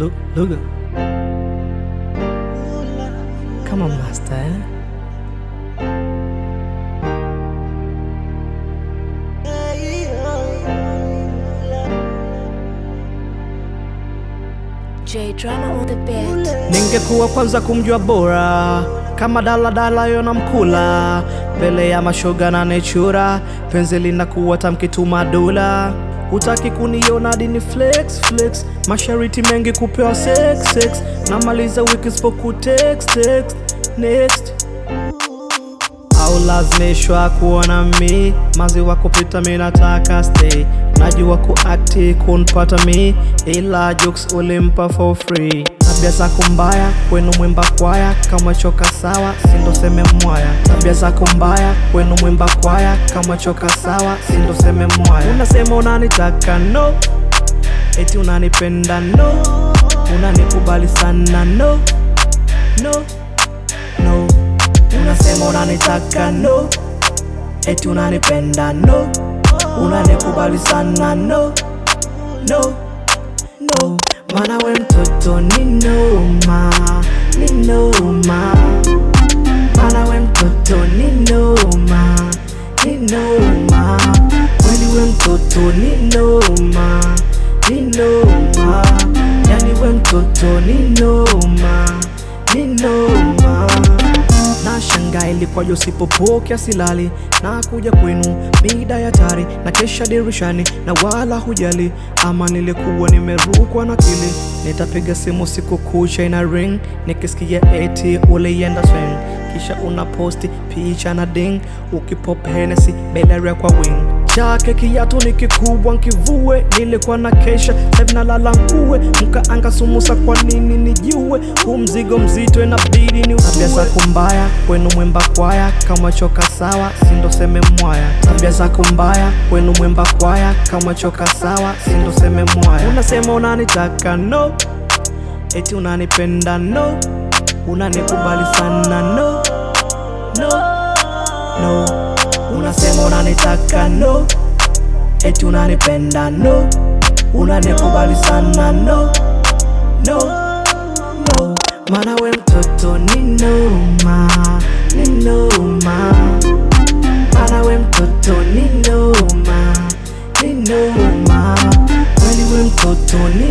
Look, look. Come on, master. eh? J drama on the beat. Ningekuwa kwanza kumjua bora kama daladala yona mkula mbele ya mashoga na nechura penzi linakuwa tamkituma dola hutaki kuniona dini flex flex mashariti mengi kupewa sex sex namaliza wiki sipoku text text next au lazimishwa kuona mi mazi wa kupita mi nataka stay najua kuakti kunpata mi ila jokes ulimpa for free tabia zako mbaya kwenu mwimba kwaya kama choka sawa sindo seme mwaya tabia zako mbaya kwenu mwimba kwaya kama choka sawa sindo seme mwaya unasema unanitaka no eti unanipenda no unanikubali sana no no no unasema unanitaka no eti unanipenda no unanikubali sana no no no mana we mtoto ni noma ni noma mana we mtoto ni noma ni noma kweli we mtoto ni noma ni noma yani we mtoto ni noma ni noma na shanga ilikuwaje usipopokea silali na kuja kwenu mida ya tari na kesha dirishani na wala hujali ama nilikuwa nimerukwa na kili nitapiga simu siku kucha ina ring nikisikia eti ulienda swing kisha una posti picha na ding ukipop henesi beleria kwa wing chake kiatu ni kikubwa nkivue nilikuwa na kesha sahivi nalala nkue mkaanga sumusa kwa nini nijue huu mzigo mzito inabidi ni tabia zako mbaya kwenu mwimba kwaya kama choka sawa sindo seme mwaya tabia zako mbaya kwenu mwimba kwaya kama choka sawa sindo seme mwaya unasema unanitaka no eti unanipenda no unanikubali sana no no no unasema unanitaka no eti unanipenda no unanikubali sana no no no mana we mtoto ni noma ni noma mana we mtoto ni noma ni noma kweli we mtoto ni